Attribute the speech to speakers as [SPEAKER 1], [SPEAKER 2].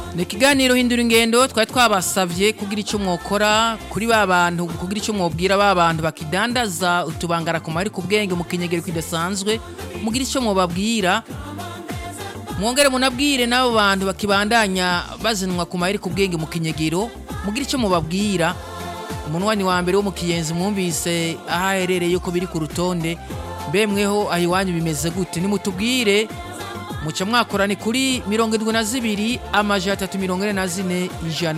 [SPEAKER 1] ni ikiganiro hindura ingendo twari twabasavye kugira icyo mwokora kuri ba bantu kugira icyo mwobwira ba bantu bakidandaza utubangara ku mari ku bwenge mu kinyegero kidasanzwe mugira icyo mwobabwira mwongere munabwire n'abo bantu bakibandanya bazinwa ku mayeri ku bwenge mu kinyegero mugira icyo mubabwira umunwani wa mbere wo mu kiyenzi mwumvise aho aherereye ko biri ku rutonde bemweho aho iwanyu bimeze gute nimutubwire muca mwakorane kuri mirongo irindwi na zibiri amajana atatu mirongo ine na zine ijana